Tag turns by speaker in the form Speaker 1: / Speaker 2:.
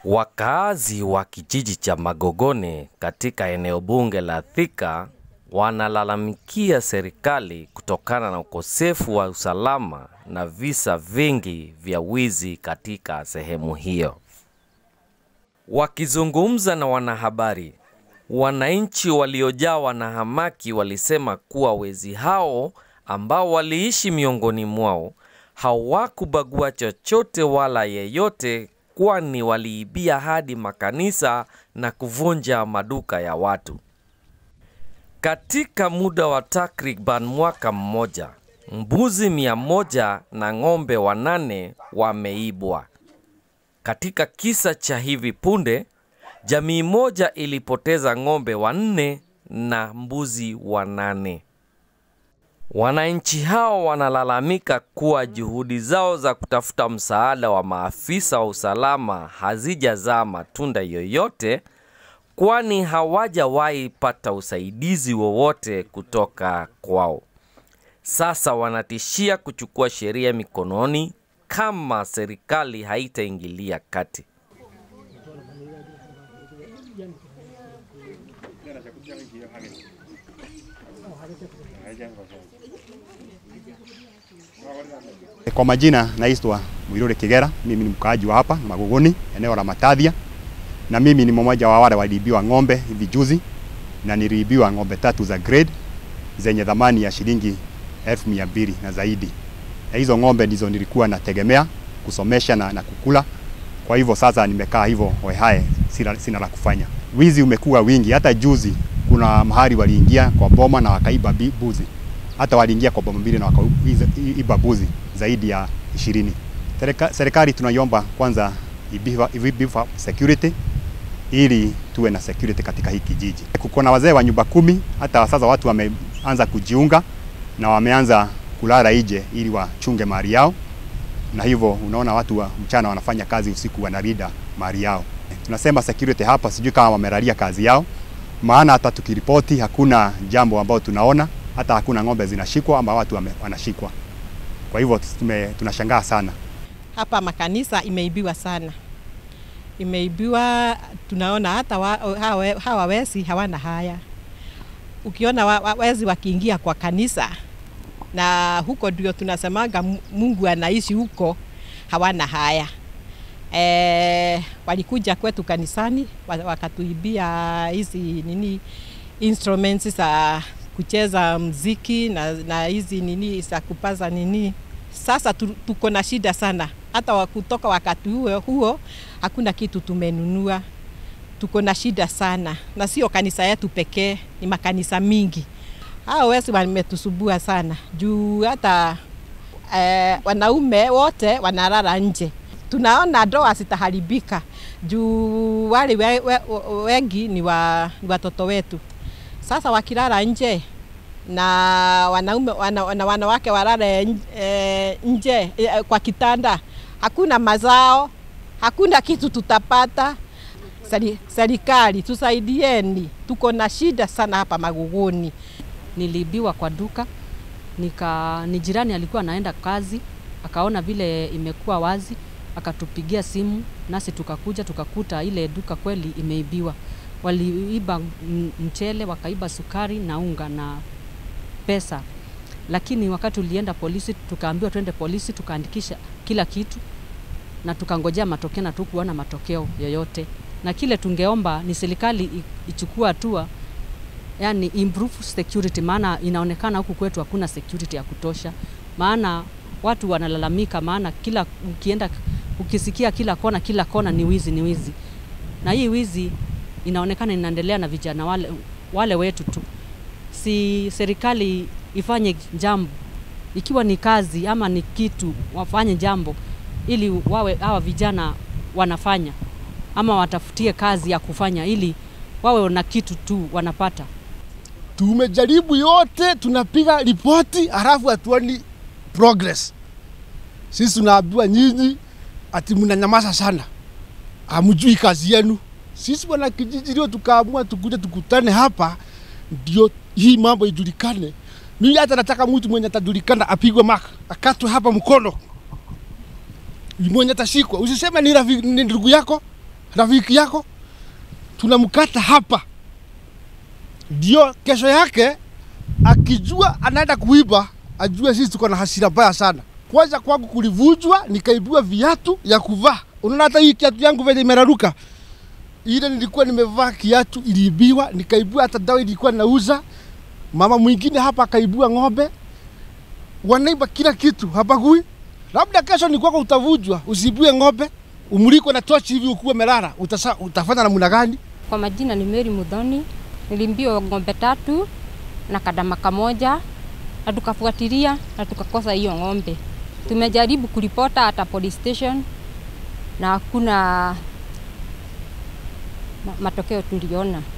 Speaker 1: Wakaazi wa kijiji cha Magogone katika eneo bunge la Thika wanalalamikia serikali kutokana na ukosefu wa usalama na visa vingi vya wizi katika sehemu hiyo. Wakizungumza na wanahabari, wananchi waliojawa na hamaki walisema kuwa wezi hao ambao waliishi miongoni mwao hawakubagua chochote wala yeyote, kwani waliibia hadi makanisa na kuvunja maduka ya watu. Katika muda wa takriban mwaka mmoja, mbuzi mia moja na ng'ombe wanane wameibwa. Katika kisa cha hivi punde, jamii moja ilipoteza ng'ombe wanne na mbuzi wanane. Wananchi hao wanalalamika kuwa juhudi zao za kutafuta msaada wa maafisa wa usalama hazijazaa matunda yoyote, kwani hawajawahi pata usaidizi wowote kutoka kwao. Sasa wanatishia kuchukua sheria mikononi kama serikali haitaingilia kati.
Speaker 2: Kwa majina naitwa Mwirure Kigera, mimi ni mkaaji wa hapa Magogoni, eneo la Matadhia, na mimi ni mmoja wa wale waliibiwa ng'ombe hivi juzi, na niliibiwa ng'ombe tatu za grade zenye thamani ya shilingi elfu mia mbili na zaidi. Na hizo ng'ombe ndizo nilikuwa nategemea kusomesha na, na kukula. Kwa hivyo sasa nimekaa hivyo hoehae, sina, sina la kufanya. Wizi umekuwa wingi, hata juzi kuna mahali waliingia kwa boma na wakaiba bi- buzi hata waliingia kwa boma mbili na wakaiba buzi zaidi ya ishirini. Serika- Serikali tunaiomba kwanza ibifa, ibifa security ili tuwe na security katika hii kijiji. Kuko na wazee wa nyumba kumi, hata sasa watu wameanza kujiunga na wameanza kulala nje ili wachunge mali yao, na hivyo unaona watu wa mchana wanafanya kazi, usiku wanalinda mali yao. Tunasema security hapa, sijui kama wamelalia kazi yao, maana hata tukiripoti hakuna jambo ambalo tunaona, hata hakuna ng'ombe zinashikwa ama watu wame, wanashikwa. Kwa hivyo tume, tunashangaa sana.
Speaker 3: hapa makanisa imeibiwa sana, imeibiwa. Tunaona hata wa, hawa, hawa wezi hawana haya. Ukiona wa, wa, wezi wakiingia kwa kanisa, na huko ndio tunasemaga Mu- Mungu anaishi huko, hawana haya. E, walikuja kwetu kanisani wa- wakatuibia hizi nini instruments za kucheza mziki na, na hizi nini za kupaza nini sasa tu- tuko na shida sana, hata wa- kutoka wakati huo, huo hakuna kitu tumenunua. Tuko na shida sana, na sio kanisa yetu pekee, ni makanisa mingi. Hao wezi wametusubua sana juu hata eh, wanaume wote wanalala nje. Tunaona ndoa zitaharibika juu wale we, we, wengi ni, wa, ni watoto wetu. Sasa wakilala nje na wanaume wana, na wanawake walale n- eh, nje eh, kwa kitanda, hakuna mazao, hakuna kitu tutapata. Seri- Serikali tusaidieni, tuko na shida sana hapa Magogoni.
Speaker 4: niliibiwa kwa duka nika ni jirani alikuwa anaenda kazi akaona vile imekuwa wazi akatupigia simu nasi tukakuja tukakuta ile duka kweli imeibiwa waliiba m- mchele wakaiba sukari na unga na pesa lakini wakati ulienda polisi tukaambiwa twende polisi tukaandikisha kila kitu na tukangojea matokeo na tukuona matokeo yoyote na kile tungeomba ni serikali i- ichukue hatua yani improve security, maana inaonekana huku kwetu hakuna security ya kutosha, maana watu wanalalamika, maana kila ukienda ukisikia kila kona kila kona ni wizi ni wizi, na hii wizi inaonekana inaendelea na vijana wale, wale wetu tu. Si serikali ifanye jambo, ikiwa ni kazi ama ni kitu, wafanye jambo ili wawe hawa vijana wanafanya ama watafutie kazi ya kufanya ili wawe na kitu tu wanapata.
Speaker 5: tumejaribu yote, tunapiga ripoti halafu hatuoni progress. Sisi tunaambiwa nyinyi ati mnanyamaza sana, hamjui kazi yenu. Sisi wana kijiji leo tukaamua tukuje tukutane hapa, ndio hii mambo ijulikane. Mimi hata nataka mtu mwenye atajulikana apigwe maka, akatwe hapa mkono, mwenye atashikwa. Usiseme ni rafi- ni ndugu yako, rafiki yako, tunamkata hapa, ndio kesho yake akijua anaenda kuiba, ajue sisi tuko na hasira mbaya sana. Kwanza kwangu kulivunjwa, nikaibiwa viatu ya kuvaa. Unaona hata hii kiatu yangu venye imeraruka, ile nilikuwa nimevaa kiatu iliibiwa, nikaibiwa hata dawa ilikuwa nauza. Mama mwingine hapa akaibiwa ng'ombe, wanaiba kila kitu, hapagui. Labda kesho ni kwako utavunjwa, usiibue ng'ombe, umulikwe na tochi hivi ukuwe melala, utasa, utafanya namna gani?
Speaker 6: Kwa majina ni Mary Mudhoni. Nilimbiwa ng'ombe tatu na kadama kamoja na tukafuatilia na tukakosa hiyo ng'ombe. Tumejaribu kuripota hata police station na hakuna ma- matokeo tuliona.